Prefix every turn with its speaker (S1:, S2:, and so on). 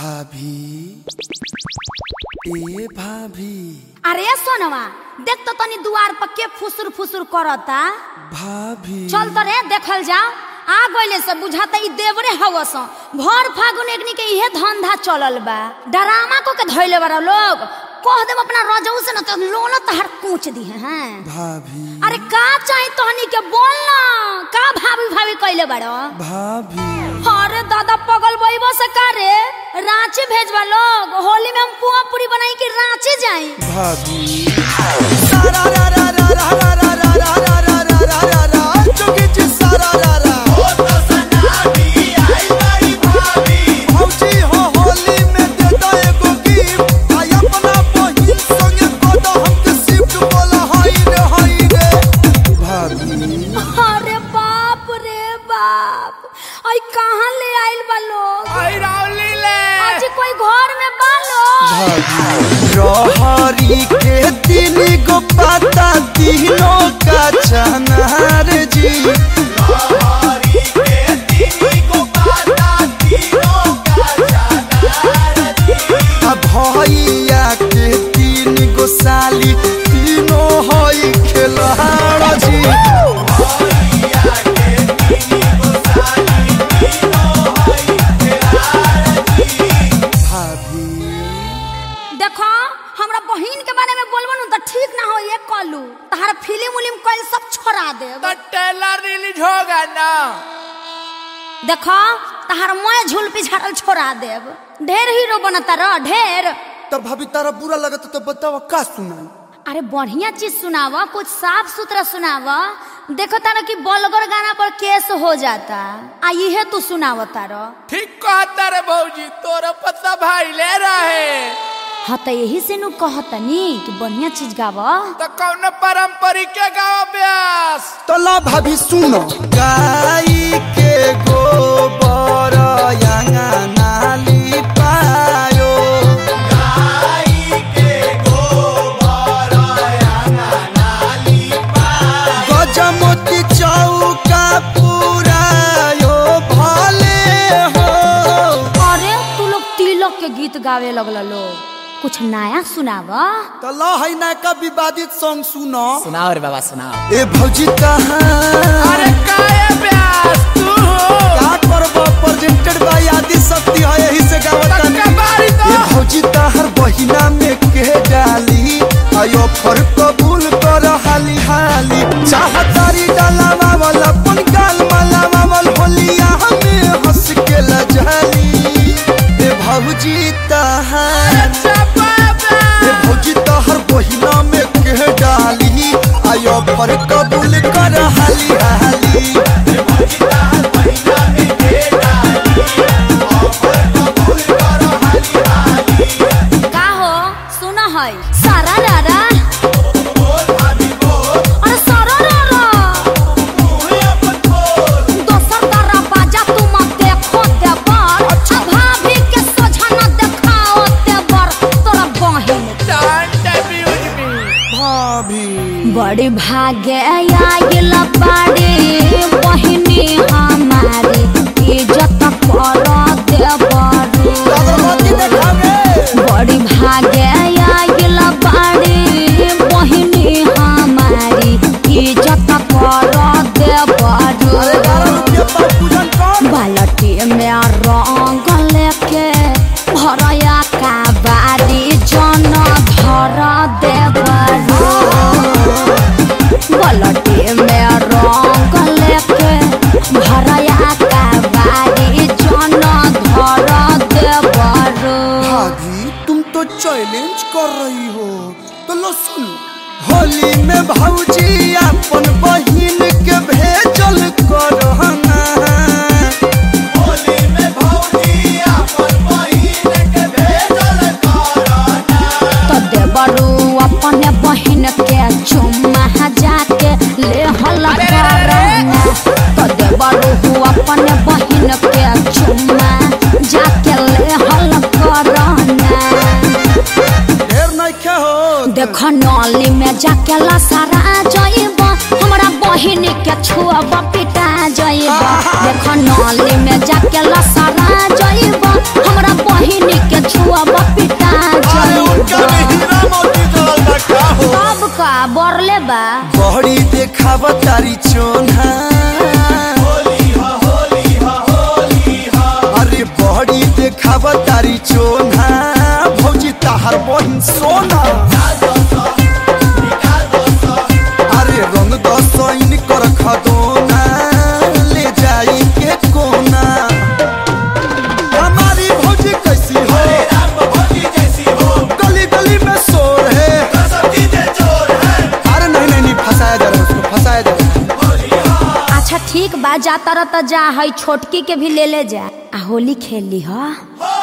S1: भाभी ए भाभी
S2: अरे सोनवा देख तो तनी दुआर पर के फुसुर फुसुर करता
S1: भाभी
S2: चल तो रे देखल जाओ आ गइले से बुझाता ई देवरे हवस भर फागुन एकनी के इहे धंधा चलल बा डरामा को के धइले बारा लोग कह देम अपना रजऊ से न तो लोन तहर कूच दी हैं
S1: भाभी
S2: अरे का चाही तहनी के बोल ना का भाभी भाभी कइले बाड़ो
S1: भाभी
S2: अरे दादा पगल बइबो से का रे रांची भेजवा लोग होली में हम पुआ पूरी बनाई के रांची जाई
S1: भाभी
S3: भौजी हो होली में दे दो एगो गिफ्ट आई अपना बहिन संगे को दो हमके शिफ्ट बोला हाय रे हाय रे
S1: भाभी
S2: अरे बाप रे बाप आई कहाँ ले आइल बा लोग आज कोई घर में बा लोग
S3: रहरी के तीन गो पाता तीनों का चनार जी आ भैया के तीन गो साली तीनों हई खेलहार जी
S1: भाभी
S2: देखो हमरा बहिन के बारे में बोलबो न तो ठीक ना हो ये कलू तहार फिल्म उलिम कइल सब छोड़ा देब
S4: ट्रेलर रिलीज होगा ना
S2: देखो तहार मैं झूल पिछाड़ल छोड़ा देब ढेर हीरो बनता रह ढेर
S1: तो भाभी तारा बुरा लगता तो बतावा का सुनाई
S2: अरे बढ़िया चीज सुनावा कुछ साफ सुथरा सुनावा देखो तारा कि बलगर गाना पर केस हो जाता आ इहे तू सुनावा तारा
S4: ठीक कहता रे भौजी तोरा पता भाई ले रहे
S2: हाँ तो यही से नु कहतनी कि बढ़िया चीज गावा
S4: तो कौन पारंपरिक के गाँव ब्यास
S1: तो ला भाभी सुनो
S3: गाई के गोबर नाली पायो गजमोती चौका पुरायो भले हो
S2: अरे तू लोग तिलक के गीत गावे लगल लोग कुछ नया सुनावा
S3: तो ला है ना का विवादित सॉन्ग सुनो
S5: सुनाओ रे बाबा सुनाओ
S3: ए भौजी कहाँ
S4: अरे काहे ब्यास तू
S3: का करबो प्रेजेंटेड बाय आदि शक्ति है यही से गावता
S4: तक्का बारी तो
S3: ये भौजी तहर बहिना में के डाली आयो फर कबूल कर हाली हाली चाहतारी डालावा वाला पन गाल मालावा वाल होलिया हमें हंस के लजाली ए भौजी तहर
S4: चपा
S3: ए भौजी तहर बहिना में के डाली आयो फर कबूल कर हाली हाली
S2: का हो सुना है सारा रारा अरे सारा रारा दोसर तारा बाजा तू मत देखो देवर अच्छा भाभी के सोझा न देखाओ देवर तोरा बहिन
S4: डोंट अब्यूज मी
S1: भाभी
S2: बड़ी भागे आइल बाड़ी बहिनी हमारी इज्जत कर देवरू
S3: अगरबत्ती देखावे
S2: बड़ी भागे आइल बाड़ी बहिनी हमारी इज्जत कर देवरू
S3: अरे बारह रुपया पर पूजन कर
S2: बालटी में रंग लेके भरया का बारी जन धर देवरू बालटी में रंग लेके भरया का बारी जन धर देवरू
S1: भाभी तुम तो चैलेंज कर रही हो तो लो सुन
S3: होली में भौजी अपन बहिन के भेजल करहना
S2: तो देवरू अपने बहिन के चुम्मा जाके ले हल करना तो देवरू अपने बहिन के चुम्मा जाके ले हल करना
S3: ढेर नइखे हो
S2: देख नली में जाके लसारा जइब हमरा बहिन के छुअब पिटा जइब देख नली में जाके लसारा जइब हमरा बहिन
S3: देखाव तारी चोन्हा अरे बड़ी देखाव तारी चोन्हा भौजी ताहर बहिन सोना अरे रंग दसैन कर खदोना ले जाई के कोना हमारी भौजी कैसी हो गली गली में शोर है अरे नहीं नहीं नहीं फंसाया जा रहा है उसको फंसाया जा रहा है
S2: अच्छा ठीक बा जा तर त जा हई छोटकी के भी ले ले जा आ होली खेल ली हा